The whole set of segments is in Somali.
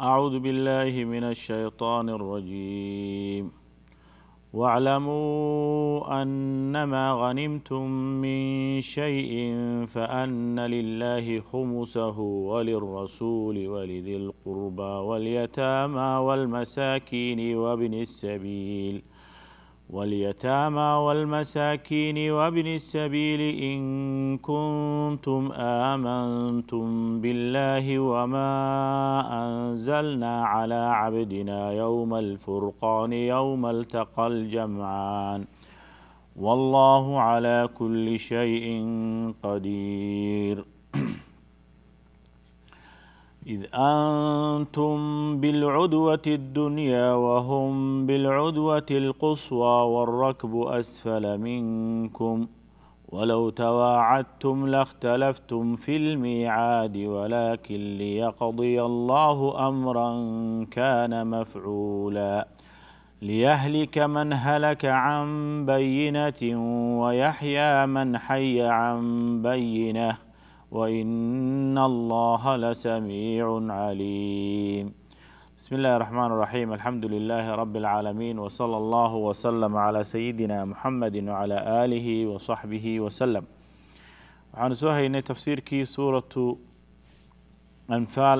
أعوذ بالله من الشيطان الرجيم واعلموا أنما غنمتم من شيء فأن لله خمسه وللرسول ولذي القربى واليتامى والمساكين وابن السبيل واليتامى والمساكين وابن السبيل إن كنتم آمنتم بالله وما أنزلنا على عبدنا يوم الفرقان يوم التقى الجمعان والله على كل شيء قدير إذ أنتم بالعدوة الدنيا وهم بالعدوة القصوى والركب أسفل منكم ولو تواعدتم لاختلفتم في الميعاد ولكن ليقضي الله أمرا كان مفعولا ليهلك من هلك عن بينة ويحيى من حي عن بينه وإن الله لسميع عليم بسم الله الرحمن الرحيم الحمد لله رب العالمين وصلى الله وسلم على سيدنا محمد وعلى آله وصحبه وسلم waxaanu soo haynay tafsiirkii suuratu anfaal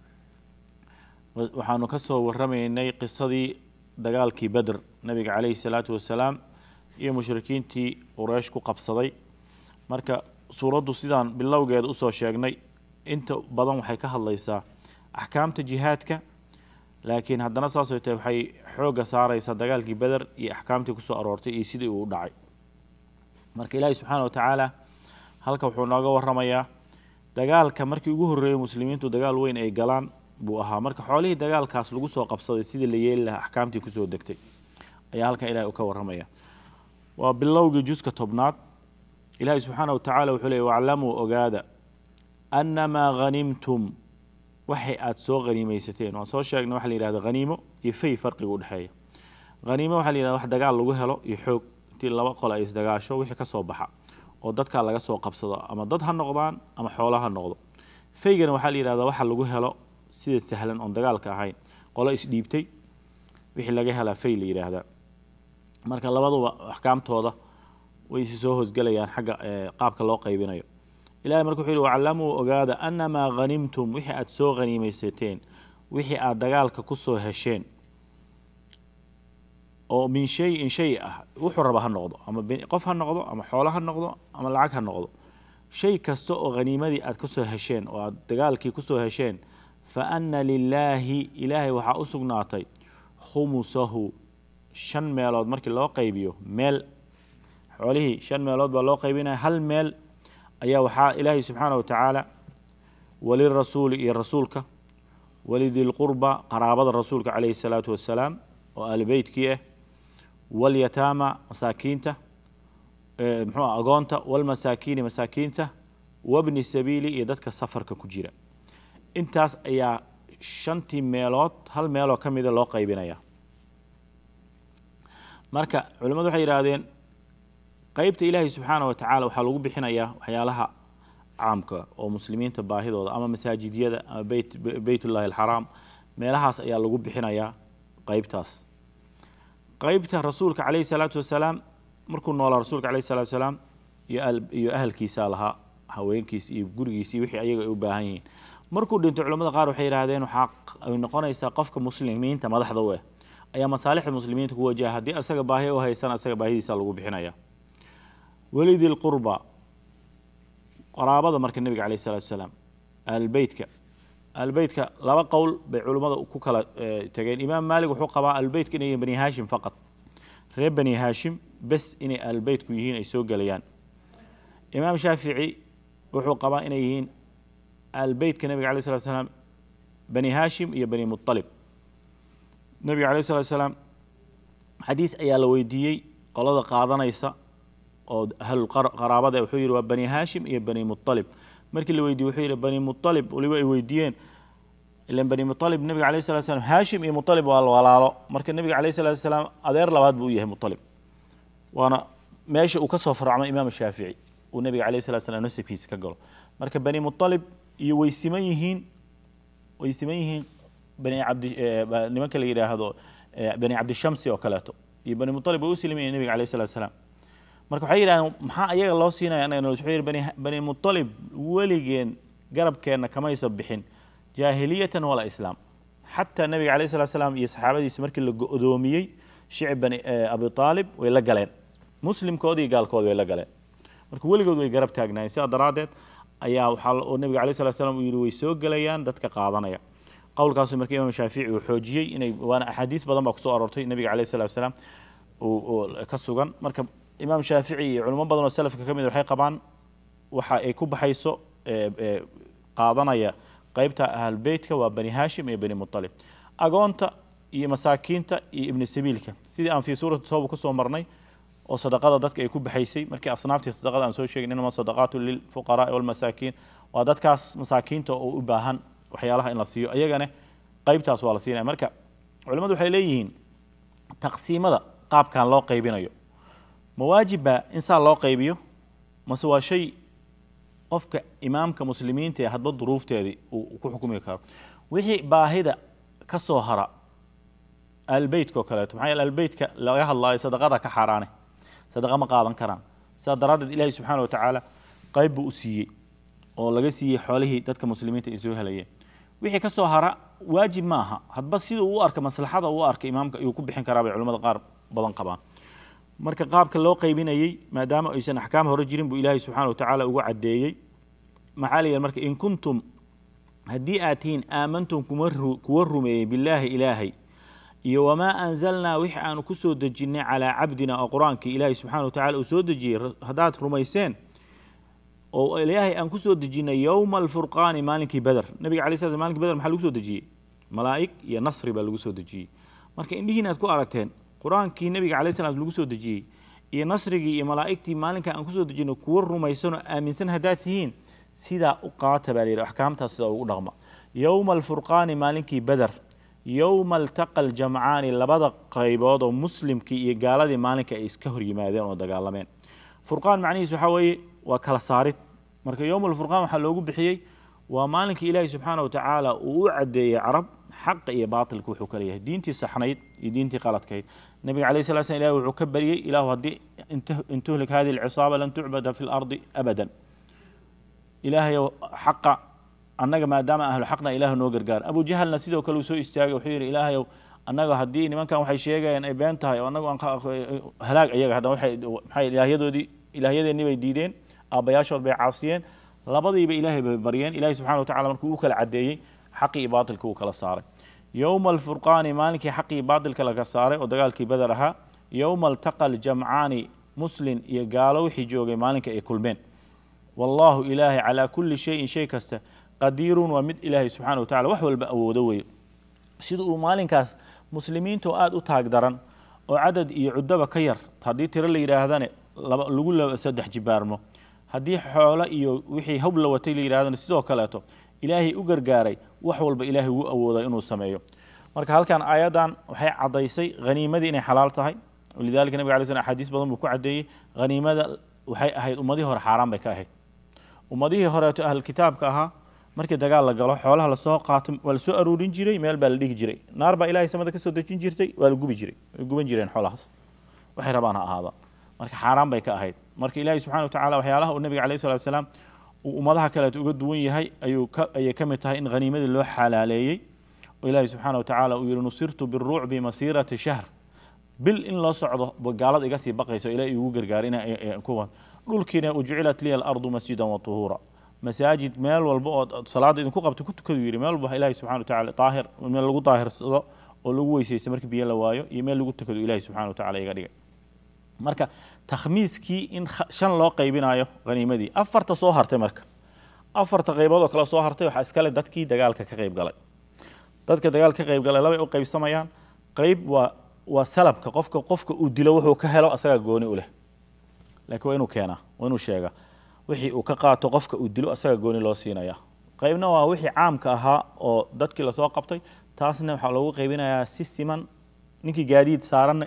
waxaanu ka soo waramaynay qisadii dagaalkii beder nabiga calayhi salaatu wasalaam iyo mushrikiintii qureysh ku qabsaday marka suuraddu sidaan bilowgeeda usoo sheegnay inta badan waxay ka hadlaysaa axkaamta jihaadka laakiin haddana saasay tahay waxay xoogga saareysaa dagaalkii beder iyo axkaamtii kusoo aroortay iyo sidii uu u dhacay marka ilaahi subxaana wa tacaala halka wuxuu nooga waramayaa dagaalka markii ugu horreeyay muslimiintu dagaal weyn ay galaan buu ahaa marka xoolihii dagaalkaas lagu soo qabsaday sidii la yeeli lahaa axkaamtii kusoo degtay ayaa halkan ilahi uu ka waramaya waa bilowgii juska tobnaad ilaahi subxaana wa tacala wuxuu leey waclamuu ogaada annamaa hanimtum waxay aada soo haniimeysateen waan soo sheegnay waxa la yihahda haniimo iyo fay farqiga udhexeeya haniimo waxa la yihahda wax dagaal lagu helo iyo xoog intii laba qole ay isdagaasho wixii ka soo baxa oo dadkaa laga soo qabsado ama dad ha noqdaan ama xoolo ha noqdo faygana waxaa la yihahda waxa lagu helo sida sahlan oon dagaalka ahayn qolo isdhiibtay wixii laga helaa fay la yidhaahdaa marka labaduba axkaamtooda way isi soo hoosgelayaan xagga qaabka loo qaybinayo ilahay marka wuxuu yihi waclamuu ogaada annamaa hanimtum wixii aada soo haniimeysateen wixii aada dagaalka kusoo hesheen oo min shayin shay ah wuxuu raba ha noqdo ama qof ha noqdo ama xoolo ha noqdo ama lacag ha noqdo shay kasta oo haniimadii aada kusoo hesheen oo aada dagaalkii kusoo hesheen fa anna lilaahi ilaahay waxaa u sugnaatay khumusahu shan meelood markii loo qaybiyo meel xoolihii shan meelood baa loo qaybinaya hal meel ayaa waxaa ilaahay subxaana wa tacaala walirasuuli iyo rasuulka walidilqurba qaraabada rasuulka calayhi salaatu wassalaam oo aalibeytkii ah walyataama masaakiinta muxuu ah agoonta walmasaakiini masaakiinta wabni sabiili iyo dadka safarka ku jira intaas ayaa shantii meelood hal meeloo ka mida loo qaybinaya marka culimmadu waxay yidhaahdeen qeybta ilaahay subxaana wa tacaala waxaa lagu bixinayaa waxyaalaha caamka oo muslimiinta baahidooda ama masaajidyada ama beyt beytullahi alxaraam meelahaas ayaa lagu bixinayaa qeybtaas qeybta rasuulka calayhi salaatu wasalaam markuu noolaa rasuulka calayhi salatu wasalaam iyo iyo ahalkiisaa lahaa haweenkiis iyo gurigiis iyo wixii ayaga ay u baahan yihiin markuu dhinto culamada qaar waxay yidhahdeen waxaa ay noqonaysaa qofka muslimiinta madaxda u ah ayaa masaalixda muslimiinta ku wajaha haddii asaga baahi u haysan asaga baahidiisa lagu bixinaya welidi lqurba qaraabada marka nebiga calayh salatu wasalaam ahlbeytka ahlbeytka laba qowl bay culummada ku kala tageen imaam maalik wuxuu qabaa ahlbeytka inay yihiin bani haashim faqad reer bani haashim bes inay ahlbeytku yihiin ay soo gelayaan imaam shaafici wuxuu qabaa inay yihiin ahlbeytka nebiga alay slat slaam bani haashim iyo bani mualib nebiga alayh salatu salaam xadiis ayaa la weydiiyey qolada qaadanaysa oo ahlulqaraabada wuxuu yihi waa bani haashim iyo bani mualib markii la weydiye wuxuu yihi bani mualib waliba ay weydiiyeen ilan bani mualib nebiga alayh salatu slam haashim iyo mualib waa walaalo marka nebiga alayh salatu salaam adeer labaad buu u yahay mualib waana meesha uu ka soo faracmo imaam shaafici uu nebiga alayh salatu slam nasabkiisa ka galo marka bani mualib iyo way siman yihiin way siman yihiin bani cabdi nimanka la yidhaahdo bani cabdishamsi oo kaleeto iyo bani mutalib way u silimayeen nebiga alayh salatu salaam marka waxay yidhahdeen maxaa ayaga loo siinaya annaga wuxuu yidhi bani bani mutalib weligeen garabkeenna kamaysa bixin jaahiliyatan wala islaam xataa nebiga alayh salatu salaam iyo saxaabadiisa markii la go-doomiyey shicib bani abi aalib way la galeen muslimkoodi iyo gaalkoodi way la galeen marka weligood way garab taagnaayeen sidaa daraaddeed ayaa waxaa nebiga alayh salatu salaam uu yidhi way soo gelayaan dadka qaadanaya qowlkaasu marka imaam shaafici uu xoojiyey inay waana axaadiis badan baa kusoo aroortay nebiga alayh salatu salaam ka sugan marka imaam shaafici iyo culimo badan oo salafka ka mid waxay qabaan waxa ay ku baxayso qaadanaya qeybta ahlbeytka waa bani hashim iyo bani mutalib agoonta iyo masaakiinta iyo ibni sabiilka sidii aan fii suurati tooba kusoo marnay oo sadaqada dadka ay ku baxaysay markii asnaaftii sadaqada aan soo sheegin inama sadaqaatu lilfuqaraai walmasaakiin waa dadkaas masaakiinta oo u baahan waxyaalaha in la siiyo ayagana qeybtaas waa la siinaya marka culimmadu waxay leeyihiin taqsiimada qaabkan loo qaybinayo ma waajibba in saa loo qaybiyo mase waa shay qofka imaamka muslimiinta ee hadba duruufteedii uu ku xukumi karo wixii baahida ka soo hara albeytka oo kaleeto maxaa yeele albeytka laga hadlaayo sadaqada ka xaaraane sadaqa ma qaadan karaan sidaa daraaddeed ilaahi subxaana wa tacaala qayb buu u siiyey oo laga siiyey xoolihii dadka muslimiinta ay soo helayeen wixii ka soo hara waajib ma aha hadba siduu u arka maslaxada uu arka imaamka ayuu ku bixin karaa bay culimmada qaar badan qabaan marka qaabka loo qaybinayey maadaama aysan axkaam hore jirin buu ilaahay subxaana wa tacaala ugu caddeeyey maxaa la yidhaha marka in kuntum haddii aad tihiin aamantum kuwa rumeeyey billaahi ilaahay iyo wamaa anzalnaa wixii aanu ku soo dejinnay calaa cabdina oo qur-aankii ilaahay subxana wa tacala uu soo dejiyey haddaad rumayseen oo ilaahay aan ku soo dejinnay yowma alfurqaani maalinkii beder nabiga alay sla malinkii beder maxaa lagu soo dejiyey malaa'ig iyo nasri baa lagu soo dejiyey marka indhihiin aad ku aragteen qur-aankii nabiga alay slam lagu soo dejiyey iyo nasrigii iyo malaa'igtii maalinka aan kusoo dejinay kuwa rumaysanoo aaminsan haddaad tihiin sidaa u qaata baa la yidhi axkaamtaas sidaa ugu dhaqma yowma alfurqaani maalinkii beder yowma altaqa aljamcaani labada qaybood oo muslimkii iyo gaaladii maalinka ay iska hor yimaadeen oo dagaalameen furqaan macnihiis waxaa weeye waa kala saarid marka yowma alfurqaan waxaa loogu bixiyey waa maalinkii ilaahi subxaana wa tacaala uu u caddeeyey carab xaqa iyo baatilka wuxuu ka leeyahay diintii saxnayd iyo diintii qaladkayd nabiga alayh sala slam ilahi wuxuu ka baryey ilaahu haddii in tuhlik hadihi alcisaaba lan tucbada fi lardi abadan ilaahayow xaqa annaga maadaama ahlu xaqna ilaahu noo gargaar abu jahalna sidoo kale uu soo istaagay wuxuu yidhi ilaahayow annaga haddii nimankan waxay sheegayaan ay been tahay oo annagu aan halaag iyaga haddana waxay maxay ilaahyadoodii ilaahyadeennii bay diideen aabbayaashood bay caasiyeen labadiiba ilaahay bay baryeen ilaahay subxana wa tacala markuu u kala caddeeyey xaqii iyo baatilka uu kala saaray yowma alfurqaani maalinkii xaqii baatilka laga saaray oo dagaalkii beder ahaa yowma altaqa aljamcaani muslin iyo gaalo wixii joogay maalinka ay kulmeen wallaahu ilaahay calaa kulli shayin shay kasta qadiirun waa mid ilaahay subxana wa tacala wax walba awoodo weeye sida uu maalinkaas muslimiinta oo aada u taag daran oo cadad iyo cuddaba ka yar haddii tiro la yidhaahdane lagu saddex jibaarmo haddii xoolo iyo wixii hawb la watay la yidhahdana sidoo kaleeto ilaahay u gargaaray wax walba ilaahay wuu awooda inuu sameeyo marka halkan aayaddan waxay caddaysay haniimadii inay xalaal tahay lidalika nabig alay slam axaadiis badan buu ku caddeeyey haniimada waxay ahayd ummadihii hore xaaraan bay ka ahayd ummadihii horeeto ahlkitaabka ahaa markii dagaal la galo xoolaha lasoo qaato waa lasoo aruurin jiray meel baa la dhigi jiray naar baa ilahay samada kasoo dejin jirtay waa la gubi jiray way guban jireen xoolahaas waxay rabaan ha ahaada marka xaaraan bay ka ahayd marka ilaahay subxana wa tacala waxyaalaha uu nabiga alayh salatu salaam uu ummadaha kaleeto uga duwan yahay ayuu ka ayay ka mid tahay in haniimadii loo xalaaleeyey oo ilaahay subxaana wa tacaala uu yihi nusirtu biruucbi masiirati shahr bil in loo socdo gaalada iga sii baqayso ilaah igu gargaar ina kuwa dhulkiina ujucilat liya alardu masjidan wa tuhuura masaajid meel walba oo salaada idinku qabta ku tukadu yidhi meel walba ilaahay subxana wa tacala daahir meel lagu daahirsado oo lagu weysaysto markii biyo la waayo iyo meel lagu tukado ilaahay subxana wa tacala iga dhigay marka takhmiiskii in shan loo qaybinayo haniimadii afarta soo hartay marka afarta qaybood oo kale soo hartay waxaa iskale dadkii dagaalka ka qayb galay dadka dagaalka ka qayb galay labay u qaybsamayaan qayb waa waa salabka qofka qofka uu dilo wuxuu ka helo asagaa gooni u leh laakiin waa inuu keenaa waa inuu sheegaa wixii uu ka qaato qofka uu dilo asagaa gooni loo siinaya qaybna waa wixii caamka ahaa oo dadkii lasoo qabtay taasna waxaa loogu qaybinayaa si siman ninkii gaadiid saaranna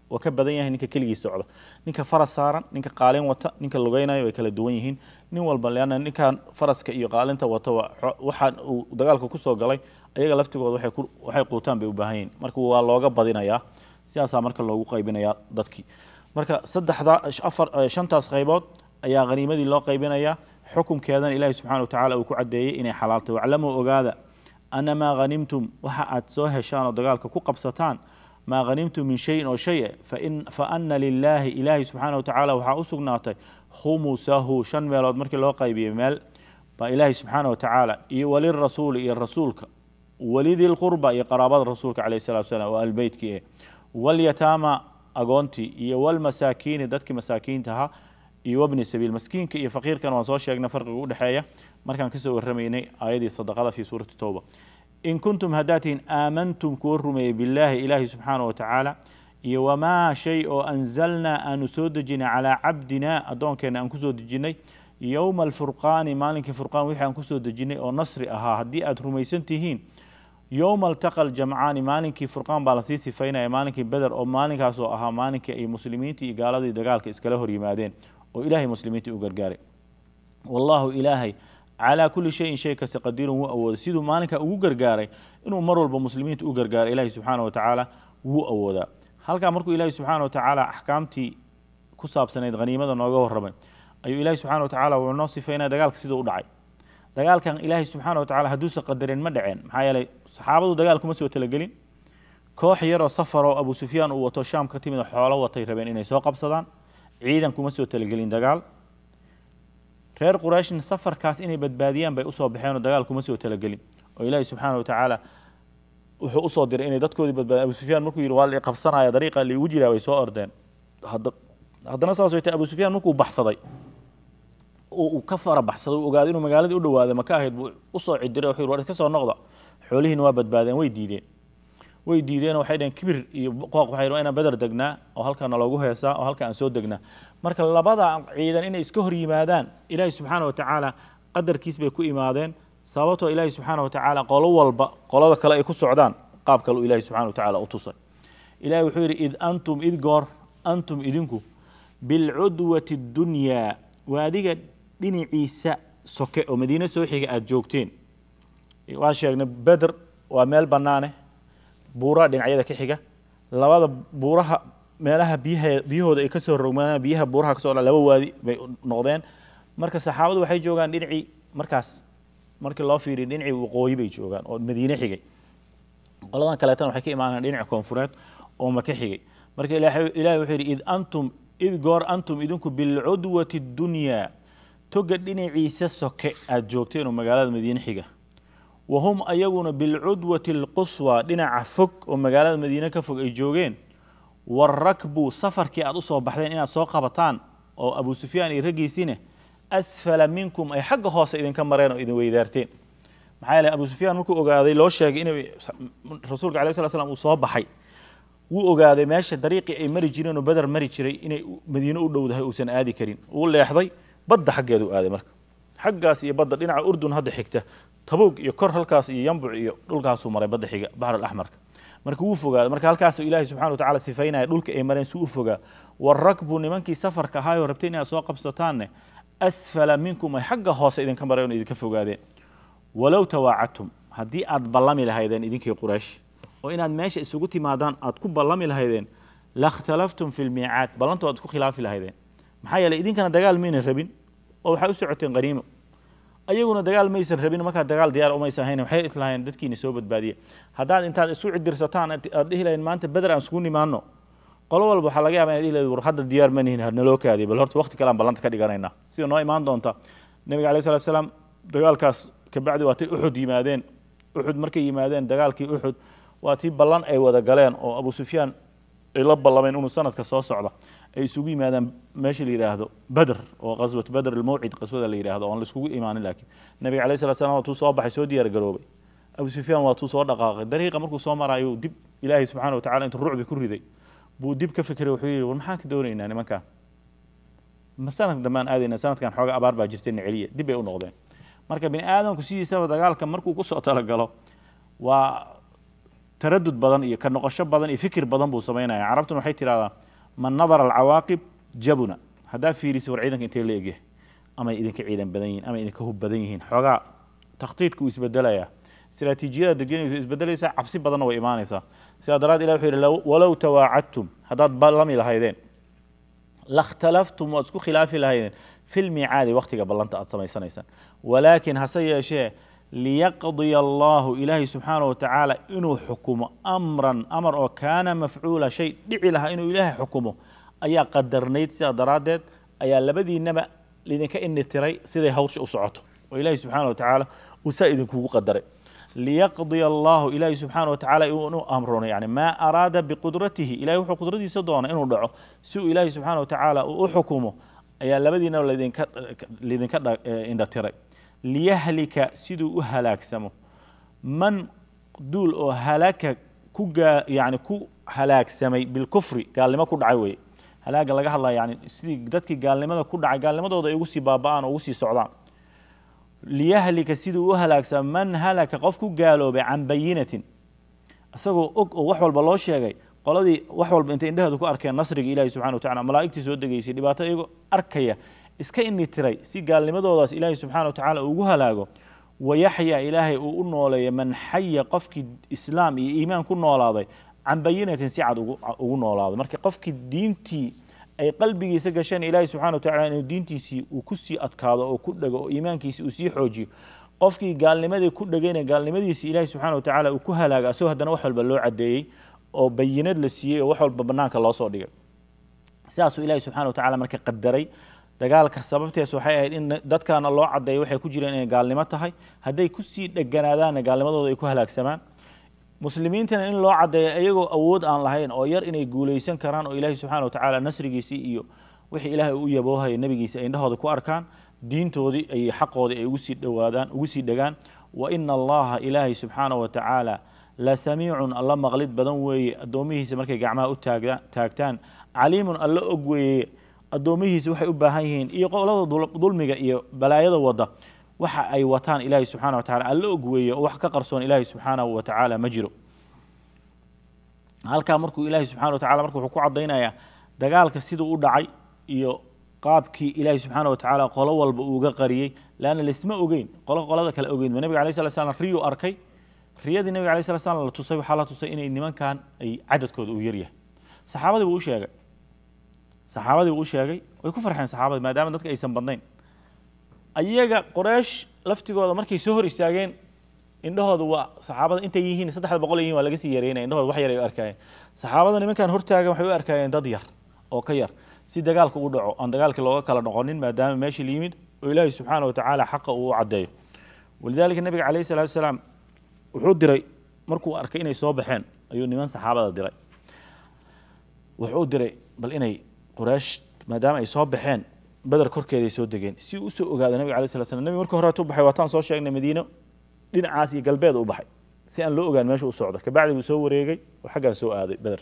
oo ka badan yahay ninka keligii socda ninka faras saaran ninka qaalin wata ninka lugeynayo way kala duwan yihiin nin walba leanna ninkan faraska iyo qaalinta wata waxaan uu dagaalka kusoo galay ayaga laftigooda waxay quutaan bay u baahan yihiin marka waa looga badinayaa sidaasaa marka loogu qaybinayaa dadkii marka saddexda afar shantaas qaybood ayaa haniimadii loo qaybinayaa xukumkeedana ilaahi subxana wa tacala uu ku caddeeyey inay xalaaltay waclamuu ogaada ana maa hanimtum waxa aad soo heshaan oo dagaalka ku qabsataan maa hanimtum min shayin oo shay fa ana lilaahi ilaahi subxaana wa tacaala waxaa u sugnaatay khumusahu shan meelood markii loo qaybiyey meel baa ilaahi subxaana wa tacaala iyo walirasuuli iyo rasuulka walidi lqurba iyo qaraabada rasuulka caleyh salatu salaam oo albeytkii eh walyataama agoontii iyo walmasaakiini dadkii masaakiinta ahaa iyo wabni sabiil maskiinka iyo faqiirkana waan soo sheegnay farqiga udhexeeya markaan kasoo warramaynay aayadii sadaqada fii suurati towba in kuntum haddaad tihiin aamantum kuwa rumeeyey billaahi ilaahi subxaana wa tacaala iyo wamaa shay oo anzalnaa aanu soo dejinay calaa cabdina addoonkeenna aan kusoo dejinnay yowma alfurqaani maalinkii furqaan wixii aan kusoo dejinnay oo nasri ahaa haddii aad rumaysan tihiin yowma altaqa aljamcaani maalinkii furqaan baa lasii sifaynaya maalinkii beder oo maalinkaasoo ahaa maalinkii ay muslimiintii iyo gaaladii dagaalka iskala hor yimaadeen oo ilaahay muslimiintii u gargaaray wallaahu ilaahay calaa kulli shayin shay kasta qadiirun wuu awooday siduu maalinka ugu gargaaray inuu mar walba muslimiinta u gargaaray ilaahi subxaana wa tacaala wuu awoodaa halkaa markuu ilaahi subxaana wa tacaala axkaamtii ku saabsanayd haniimada nooga warramay ayuu ilaahi subxana wa tacala wuxuu noo sifaynaya dagaalka siduu u dhacay dagaalkan ilaahi subxaana wa tacala hadduusan qadareen ma dhaceen maxaa yeelay saxaabadu dagaal kuma soo talagelin koox yaroo safar oo abu sufyaan uu wato shaam ka timid oo xoolo watay rabeen inay soo qabsadaan ciidan kuma soo talagelin dagaal reer qurayshna safarkaas inay badbaadiyaan bay usoo baxeen oo dagaal kuma soo talagelin oo ilaahi subxaana wa tacaala wuxuu usoo diray inay dadkoodii badbaadiyan abu sufyaan markuu yidhi waa la qabsanaya dariiqa liigu jiraa way soo ordeen haddana saas way tahay abu sufyaan markuu baxsaday uu ka fara baxsaday uu ogaaday inuu magaaladii u dhawaaday maka ahayd buu usoo cidiray wuxuu yidhi war iska soo noqda xoolihiina waa badbaadeen way diideen way diideen waxay dhaheen kibir iyo qooq waxay waa inaan beder degnaa oo halkaana loogu heesaa oo halka aan soo degnaa marka labada ciidan inay iska hor yimaadaan ilaahi subxaana wa tacaala qadarkiis bay ku imaadeen sababtoo ilaahi subxaana wa tacaala qolo walba qolada kale ay ku socdaan qaab kale uu ilaahi subxana wa tacaala u tusay ilahi wuxuu yidhi id antum id goor antum idinku bilcudwati dunyaa waa adiga dhinaciisa soke oo madiine soo xiga aada joogteen waan sheegnay beder waa meel bannaane buuraha dhinacyada ka xiga labada buuraha meelaha biyaha biyahooda ay kasoo rogmaan biyaha buuraha kasoo dha laba waadi bay noqdeen marka saxaabadu waxay joogaan dhinacii markaas markii loo fiiriya dhinacii waqooyi bay joogaan oo madiine xigay qoladan kaleetana waxay ka imaanayaan dhinaca koonfureed oo maka xigay marka ilahi wuxuu yidhi id antum id goor antum idinku bilcudwati dunyaa toga dhinaciisa soke aada joogteen oo magaalada madiine xiga wahum ayaguna bilcudwati alquswa dhinaca fog oo magaalada madiine ka fog ay joogeen warakbu safarkii aada usoo baxdeen inaad soo qabataan oo abu sufyaan iyo raggiisiine asfala minkum ay xagga hoose idinka mareen oo idin weydaarteen maxaa yeele abu sufyaan markuu ogaaday loo sheegay in rasuulka alay sla slam uu soo baxay wuu ogaaday meesha dariiqii ay mari jireen oo beder mari jiray inay madiine u dhowdahay uusan aadi karin uu leexday badda xaggeedu aaday marka xaggaas iyo badda dhinaca urdun hadda xigta tabuug iyo kor halkaas iyo yambuc iyo dhulkaasuu maray badda xiga baxr alaxmarka marka wuu fogaaday marka halkaas ilaahi subxana wa tacala sifaynaya dhulka ay mareen si u fogaa warakbu nimankii safarka ahaayoo rabtay inaad soo qabsataanne asfala minkum ay xagga hoose idinka mareen oo idinka fogaadeen walow tawaacadtum haddii aad ballami lahaydeen idinkii quraysh oo inaad meesha isugu timaadaan aad ku ballami lahaydeen lakhtalaftum fi lmiicaad ballanto aad isku khilaafi lahaydeen maxaa yeeley idinkana dagaal maynan rabin oo waxay u socoteen qaniimo ayaguna dagaal maysan rabin markaa dagaal diyaar umaysan ahayn waxay islahayn dadkiina soo badbaadiya haddaad intaad isu cidirsataan aad dhihi lahayn maanta beder aan isugu nimaano qolo walba waxaa laga yaaba inay dhihi lahayd war hadda diyaar ma nihin naloo kaadiya bal horta waqti kale aan ballanta ka dhiganaynaa sida noo imaan doonta nabiga alayh salatu salaam dagaalkaas kabacdi waatay uxud yimaadeen uxud markay yimaadeen dagaalkii uxud waa tii ballan ay wada galeen oo abu sufyaan ay la ballameen inuu sanadka soo socda ay isugu yimaadaan meesha la yidhaahdo beder oo qaswat beder almawcid qaswada la yidhahdo oon la iskugu imaanin laakiin nabiga alayh salatu salam waa tuu soo baxay soo diyaar garoobay abu sufyaan waa tuu soo dhaqaaqay dariiqa markuu soo maraayo dib ilaahay subxaana wa tacala intuu rucbi ku riday buu dib ka fikiray wuxuu yidhi war maxaan ka doonaynaa nimankan ma sanadka dambaan aadayna sanadkan xooga abaar baa jirtay niceliya dib bay u noqdeen marka bini aadamku sidiisaba dagaalka markuu kusoo talagalo waa taradud badan iyo ka noqosho badan iyo fikir badan buu samaynaya carabtuna waxay tidhahdaa man nadara alcawaaqib jabuna haddaa fiiriso war ciidanka intee la egyahay amay idinka ciidan badan yihiin amay idinka hub badan yihiin xoogaa takhtiidku uu isbedelaya istiraatiijiyada degenaysu isbedelaysaa cabsi badanna way imaanaysaa sidaa daraad ilah wuxuu yidhi walow tawaacadtum haddaad ballami lahaydeen lakhtalaftum waad isku khilaafi lahaydeen fi lmiicaadi wakhtiga ballanta aad samaysanaysaan walaakin hase yeeshee liyaqdiya allahu ilaahay subxaana wa tacaala inuu xukumo amran amar oo kaana mafcuula shay dhici lahaa inuu ilaahay xukumo ayaa qadarnayd sidaa daraaddeed ayaa labadiinaba lidinka initiray siday hawsha u socoto oo ilaahay subxaana wa tacaala uu saa idinkugu qadaray liyaqdiya allahu ilaahay subxaana wa tacaala inuu amrono yani maa araada biqudratihi ilahay wuxuu qudradiisa doonay inuu dhaco si uu ilaahay subxaana wa tacaala uu u xukumo ayaa labadiinaba lidinka lidinka indhatiray liyahlika siduu u halaagsamo man duul oo halaka ku gaa yani ku halaagsamay bilkufri gaalnimo ku dhacay weye halaaga laga hadlaya yani sidii dadkii gaalnimada ku dhacay gaalnimadooda ay ugu sii baaba'aan oo ugu sii socdaan liyahlika siduu u halaagsamo man halaka qof ku gaaloobay can bayinatin isagoo og oo wax walba loo sheegay qoladii wax walba intay indhaheedu ku arkeen nasriga ilahi subxana wa tacala malaa'igtii soo degeysay dhibaato iyagoo arkaya iska initiray si gaalnimadoodaas ilaahay subxana wa tacala ugu halaago wayaxya ilaahay uu u nooleeya man xaya qofkii islaam iyo iimaan ku noolaaday can bayinatin si cad ugu noolaaday marka qofkii diintii ay qalbigiisa gasheen ilaahay subxana wa tacala inuu diintiisii uu ku sii adkaado oo ku dhego oo iimaankiisi uu sii xoojiyo qofkii gaalnimadii ku dhegayna gaalnimadiisi ilaahay subxana wa tacaala uu ku halaaga asagoo haddana wax walba loo cadeeyey oo bayinad la siiyey oo wax walba banaanka loo soo dhigay sidaasuu ilaahay subxana wa tacala marka qadaray dagaalka sababtees waxay ahayd in dadkaana loo cadeeyo waxay ku jireen inay gaalnimo tahay hadday kusii dheganaadaanna gaalnimadooda ay ku halaagsamaan muslimiintana in loo cadeeyo iyagoo awood aan lahayn oo yar inay guulaysan karaan oo ilaahay subxana wa tacaala nasrigiisii iyo wixii ilaahay u yaboohaya nebigiisa ay indhahooda ku arkaan diintoodii iyo xaqoodii ay ugu sii dhowaadaan ugu sii dhegaan wa ina allaha ilaahay subxaana wa tacaala la samiicun alla maqlid badan weeye addoomihiisa markay gacmaha u taagda taagtaan caliimun alla og weeye addoomihiisa waxay u baahan yihiin iyo qolada dulmiga iyo balaayada wada waxa ay wataan ilaahay subxana wa tacala alla og weeye oo wax ka qarsoon ilaahay subxaanahu wa tacaala ma jiro halkaa markuu ilaahay subxana wa tacala marka wuxuu ku cadaynayaa dagaalka siduu u dhacay iyo qaabkii ilaahay subxaana wa tacaala qolo walba uuga qariyey leanna laisma ogeyn qolo qolada kale ogeyn ba nabiga alay sala slam riyuu arkay riyadii nabiga alay sala slam la tusay waxaa la tusay inay nimankan ay cadadkooda uu yaryahay saxaabadii buu u sheegay saxaabadii buu u sheegay way ku farxeen saxaabadii maadaama dadka aysan badnayn ayaga qoreysh laftigooda markay soo hor istaageen indhahooda waa saxaabada intay yihiin saddexda boqol yihiin waa laga sii yareynaya indhahooda wax yar ay u arkaayeen saxaabada nimankan hortaagan waxay u arkaayeen dad yar oo ka yar si dagaalka u dhaco aan dagaalkii looga kala noqonin maadaama meeshii la yimid oo ilaahay subxaana wa tacaala xaqa uu u caddeeyo walidaalika nabiga calayhi salaatu wasalaam wuxuu diray markuu arkay inay soo baxeen ayuu niman saxaabada diray wuxuu diray bal inay quraysh maadaama ay soo baxeen beder korkeeday soo degeen si uu usoo ogaado nabiga alay sala slam nabiga markii horeetu baxay waataan soo sheegnay madiino dhinacaas iyo galbeed u baxay si aan loo ogaan meesha u socdo kabacdi buu soo wareegay oo xaggaa soo aaday beder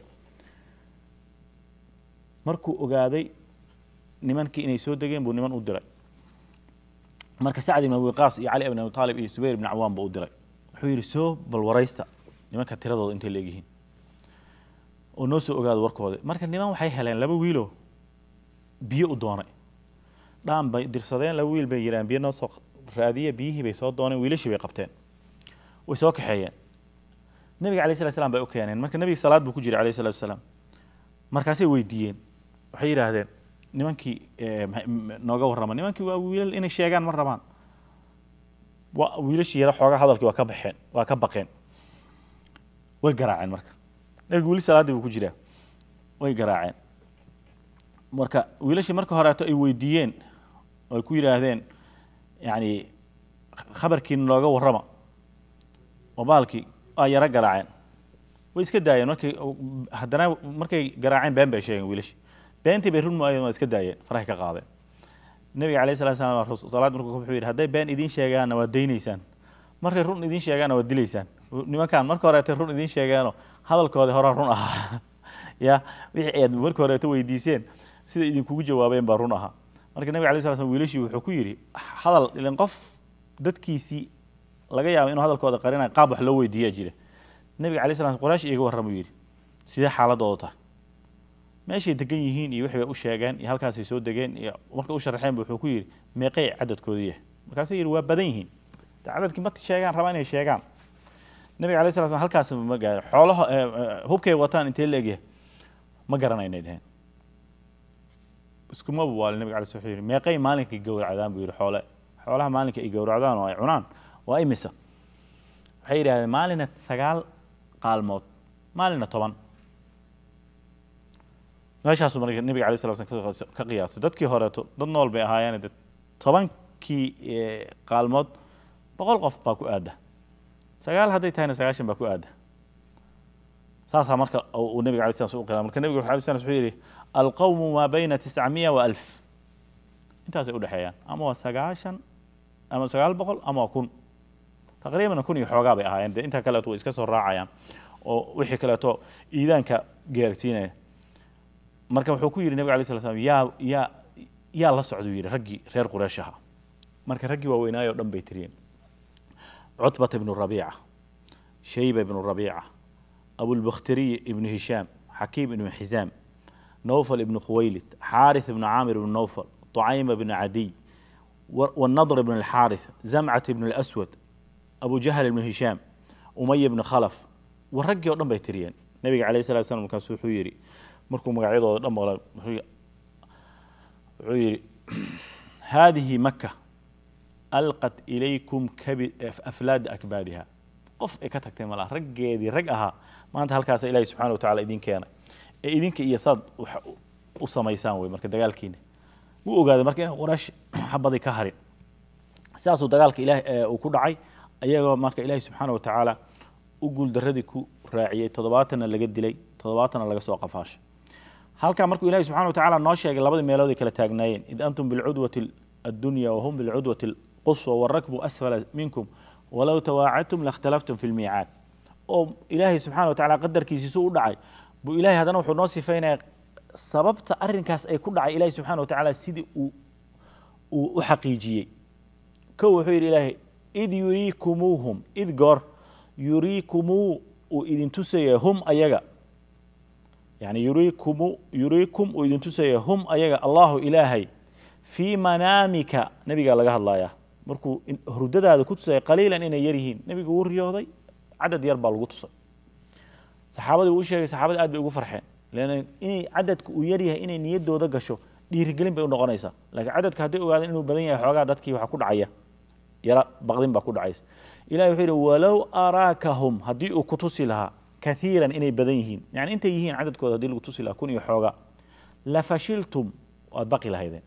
markuu ogaaday nimankii inay soo degeen buu niman u diray marka sacd ibn abi qaas iyo cali ibn abi taalib iyo zubayr ibn cawaan buu u diray wuxuu yidhi soo bal waraysta nimanka tiradooda intay leegyihiin oo noo soo ogaado warkooda marka niman waxay heleen laba wiiloo biyo u doonay dhaan bay dirsadeen laba wiil bay yidhahan biyo noo soo raadiya biyihii bay soo dooneen wiilashii bay qabteen way soo kaxeeyeen nabiga alayh slat slam bay u keeneen marka nabiga salaad buu ku jiray alayh salatu wasalaam markaasay weydiiyeen waxay yidhaahdeen nimankii nooga warrama nimankii waa wiilal inay sheegaan ma rabaan wa wiilashii yara xoogaa hadalkii waa ka baxeen waa ka baqeen way garaaceen marka nabiga weli salaaddii buu ku jiraa way garaaceen marka wiilashii marka horeeto ay weydiiyeen oo ay ku yidhaahdeen yani khabarkii nooga warrama oo baalkii waa yaro garaaceen way iska daayeen markay haddana markay garaaceen been bay sheegeen wiilashii beentii bay run maayeen waa iska daayeen farahay ka qaadeen nabiga alayh salatu salam salaad markuu wuxuu yidhi hadday been idiin sheegaanna waad daynaysaan markay run idiin sheegaanna waad dilaysaan nimankan marka horeetay run idiin sheegaano hadalkoodii hore run ahaa ya wixii aad marka horeeto weydiiseen sida idinkugu jawaabeen baa run ahaa marka nabiga alay sala slam wiilashii wuxuu ku yidhi hadal ilan qof dadkiisii laga yaabo inuu hadalkooda qarinayo qaab wax loo weydiiyaa jira nebiga alay slam qoraash iiga warramuu yidhi sidee xaaladooda tahay meeshay degan yihiin iyo wixii bay u sheegeen iyo halkaasay soo degeen iyo markay u sharaxeen bu wuxuu ku yidhi meeqay cadadkoodu yahay markaasuu yidhi waa badan yihiin de cadadkii ma sheegaan rabaa inay sheegaan nebiga alay sala slam halkaas ma gaaro xoolaha hubkay wataan intee la egyahay ma garanaynay dheheen iskumaba waali nebiga alay slam wuxuu yidhi meeqay maalinka gowracdaan buu yidhi xoole xoolaha maalinka ay gowracdaan oo ay cunaan waa imisa waxay yidhahdeen maalina sagaal qaalmood maalina toban meeshaasuu marka nebiga alay sala slam ka qiyaasay dadkii horeeto dad nool bay ahaayeen de tobankii qaalmood boqol qof baa ku aada sagaal hadday tahayna sagaashan baa ku aada saasaa marka uu nebiga alay slam u qira marka nebiga alay slam wuxuu yidhi alqawmu maa bayna tiscamiya wa alf intaasay udhexeeyaan ama waa sagaashan ama sagaal boqol ama waa kun taqriiban kun iyo xoogaa bay ahaayeen de intaa kaleeto way iska soo raacayaan oo wixii kaleeto iidaanka gaarsiinaya marka wuxuu ku yidhi nebig alay sla slam yaa yaa yaa la socduu yidhi raggii reer quraysh ahaa marka raggii waaweynaayo o dhan bay tiriyeen cutbata ibnu rabiica shayba ibnu rabiica abulbakhtiriy ibnu hishaam xakiim ibnu xisaam nowfal ibnu khuwaylid xaarith ibnu caamir ibnu nowfal طعيمة بن عدي والنضر بن الحارث زمعة بن الأسود أبو جهل بن هشام أمية بن خلف والرجي ودن بيتريان النبي عليه الصلاة والسلام كان سوحو يري مركو مقعيضة ودن مغلا يري هذه مكة ألقت إليكم كبد أفلاد أكبادها qof ay ka tagtay malaha raggeedii rag ahaa maanta halkaas ilaahay subxaana wa tacala idin keena ee idinka iyo saad u samaysaan wey marka dagaalkiina wuu ogaaday marka inaan qoraash xabadii ka harin sidaasuu dagaalka ilaah uu ku dhacay ayagoo marka ilaahi subxaana wa tacaala u guuldaradii ku raaciyey toddobaatanna laga dilay toddobaatanna laga soo qafaashay halkaa markuu ilahi subxana wa tacala noo sheegay labadii meelood ay kala taagnaayeen id antum bilcudwati addunya wahum bilcudwati alquswa warakbu asfala minkum walow tawaacadtum lakhtalaftum fi lmiicaad oo ilaahay subxana wa tacala qadarkiisiisu u dhacay buu ilahay haddana wuxuu noo sifaynaya sababta arinkaas ay ku dhacay ilahi subxana wa tacaala sidii uu uu u xaqiijiyey kow wuxuu yidhi ilaahay id yuriikumuuhum id goor yuriikumuu uu idin tusaya hum ayaga yani yuriikumu yuriikum uu idin tusaya hum ayaga allahu ilaahay fii manaamika nebigaa laga hadlayaa markuu hurdadaada ku tusaya qaliilan inay yar yihiin nebigu wuu riyooday cadad yar baa lagu tusay saxaabadii uu sheegay saxaabadii aad bay ugu farxeen lan inay cadadka uu yar yahay inay niyadooda gasho dhiirigelin bay u noqonaysaa laakiin cadadka hadday ogaadeen inuu badan yahay xoogaa dadkii waxaa ku dhacaya yara baqdin baa ku dhacaysa ilahi wuxuu yidhi walow araakahum haddii uu ku tusi lahaa kaiiran inay badan yihiin yani intay yihiin cadadkooda hadii lagu tusi lahaa kun iyo xoogaa lafashiltum waad baqi lahaydeen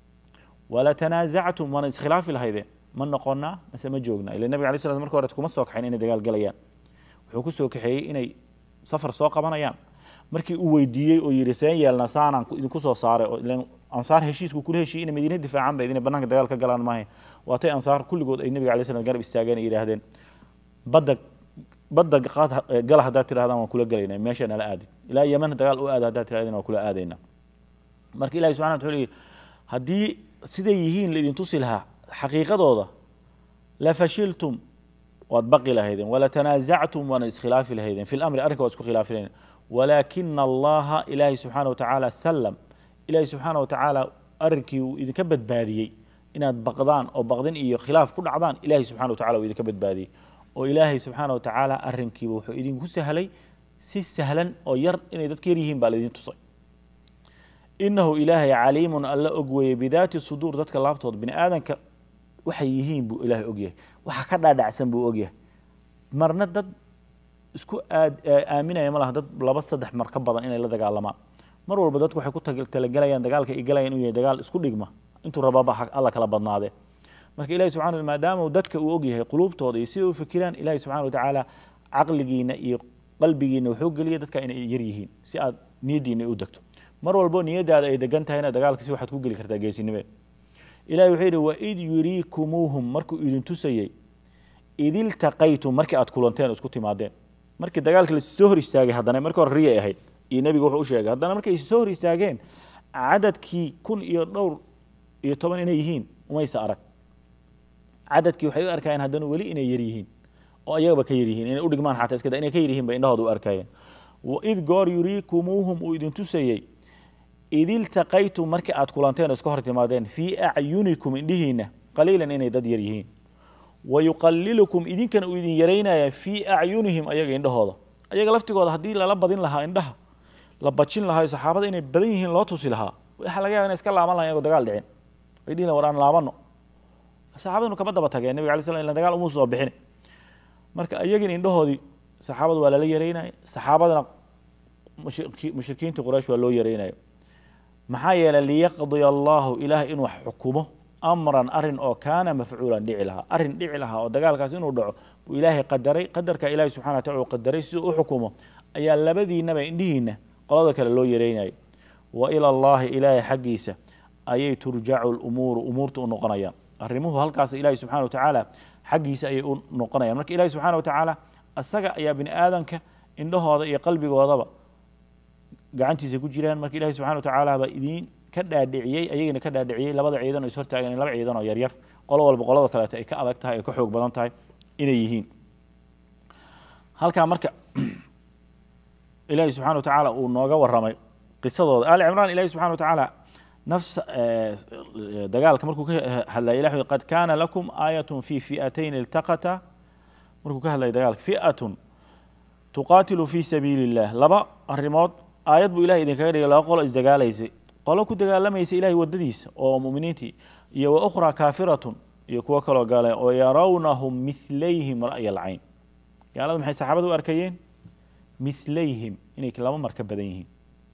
walatanaazactum waana iskhilaafi lahaydeen ma noqonaa mase ma joognaa ila nabiga alay slam marka hore kuma soo kaxayn inay dagaal galayaan wuxuu ku soo kaxeeyey inay safar soo qabanayaan markii uu weydiiyey oo yidhi seen yeelna saanaan idinku soo saaray oo ilan ansaar heshiisku kula heshiiyey inay madiina difaacan bayd inay bannaanka dagaal ka galaan maahay waatay ansaar kulligood ay nabiga alay slam garab istaageen ay yidhaahdeen badda badda qaad gala haddaad tirahdaan waan kula gelaynaa meesha nala aadid ilaa yeman dagaal u aada haddaad tirahdeen waan kula aadaynaa marka ilahi subxana wuxuu leeyahy haddii siday yihiin laidin tusi lahaa xaqiiqadooda la fashiltum waad baqi lahaydeen walatanaazactum waana iskhilaafi lahaydeen fi lamri arrinka waad isku khilaafi lahaydeen walaakina allaha ilaahi subxaana wa tacaala salam ilaahi subxaana wa tacaala arrinkii uu idinka badbaadiyey inaad baqdaan oo baqdin iyo khilaaf ku dhacdaan ilahi subxana wa tacala uu idinka badbaadiyey oo ilaahay subxaana wa tacaala arrinkiiba wuxuu idinku sahlay si sahlan oo yar inay dadka yar yihiin baa laidin tusay inahu ilaahay caliimun alla og weeye bidaati suduur dadka laabtooda bini aadanka waxay yihiin buu ilaahay ogyahay waxa ka dhaadhacsan buu ogyahay marna dad isku aaminaya ma laha dad laba saddex mar ka badan inay la dagaalamaan mar walba dadku waxay ku talagalayaan dagaalka ay galayaan inuu yahay dagaal isku dhigma intuu rababa alla kala badnaadee marka ilahi subxana maadaama dadka uu ogyahay quluubtooda iyo sida u fikiraan ilahi subxana wa tacaala caqligiina iyo qalbigiina wuxuu geliya dadka inay yar yihiin si aad niyaddiina u degto mar walbo niyadaada ay degan tahayna dagaalkasi waxaad ku geli kartaa geesinimeed ilahi wuxuu yidhi waid yuriikumuuhum markuu idin tusayey id iltaqaytum markii aad kulanteen isku timaadeen markii dagaalka lasoo hor istaagay haddana markii hore riyay ahayd iyo nebiga wuxuu u sheegay haddana markay soo hor istaageen cadadkii kun iyo dhowr iyo toban inay yihiin umaysa arag cadadkii waxay u arkayeen haddana weli inay yar yihiin oo ayagaba ka yaryihiin inay u dhigmaan xataa iska da inay ka yaryihiin bay indhahooda u arkayeen waid goor yuriikumuuhum uu idin tusayey id iltaqaytum markii aad kulanteen oo iska hor timaadeen fii acyunikum indhihiina qaliilan inay dad yar yihiin wayuqalilukum idinkana uu idin yaraynaya fii acyunihim ayaga indhahooda ayaga laftigooda haddii lala badin lahaa indhaha la bajin lahaa saxaabada inay badan yihiin loo tusi lahaa waxaa laga yaaba inay iska laaban lahayn iyagoo dagaal dhicin ay dhihi lahayn war aan laabano saxaabadinu kama daba tageen nabiga alay slam ila dagaal umuu soo bixin marka ayagin indhahoodii saxaabada waa lala yaraynaya saxaabadana mushrikiinta quraysh waa loo yaraynaya maxaa yeelay liyaqdiya allahu ilaahay inuu xukumo amran arin oo kaana mafcuulan dhici lahaa arin dhici lahaa oo dagaalkaas inuu dhaco buu ilaahay qadaray qadarka ilahi subxana watacala uu qadaray siduu u xukumo ayaa labadiinaba indhihiina qolada kale loo yaraynayo wa ila allahi ilaahay xaggiisa ayay turjacu lumuuru umuurta u noqonayaan arrimuhu halkaas ilahi subxana wa tacaala xaggiisa ayay u noqonayaan marka ilahi subxana wa tacaala asaga ayaa bini aadanka indhahooda iyo qalbigoodaba gacantiisa ku jiraan marka ilahi subxana wa tacaala baa idiin ka dhaadhiciyey ayagana ka dhaadhiciyey labada ciidan oo is hortaagan laba ciidan oo yaryar qolo walba qolada kaleeto ay ka adag tahay ay ka xoog badan tahay inay yihiin halkaa marka ilahi subxana wa tacaala uu nooga waramay qisadooda ali cimraan ilahi subxana wa tacaala nafs dagaalka markuu ka hadlaya ilah qad kaana lakum aayatun fi fi'atayn iltaqata markuu ka hadlaya dagaalka fi'atun tuqaatilu fi sabiili illah laba arrimood aayad buu ilahay idinkaga dhigay laba qolo isdagaalaysay qolo ku dagaalamaysa ilahay wadadiisa oo muminiintii iyo wa ukhraa kaafiratun iyo kuwo kaloo gaale oo yarawnahum milayhim ra'ya alcayn gaalada maxay saxaabada u arkayeen milayhim inay laba mar ka badan yihiin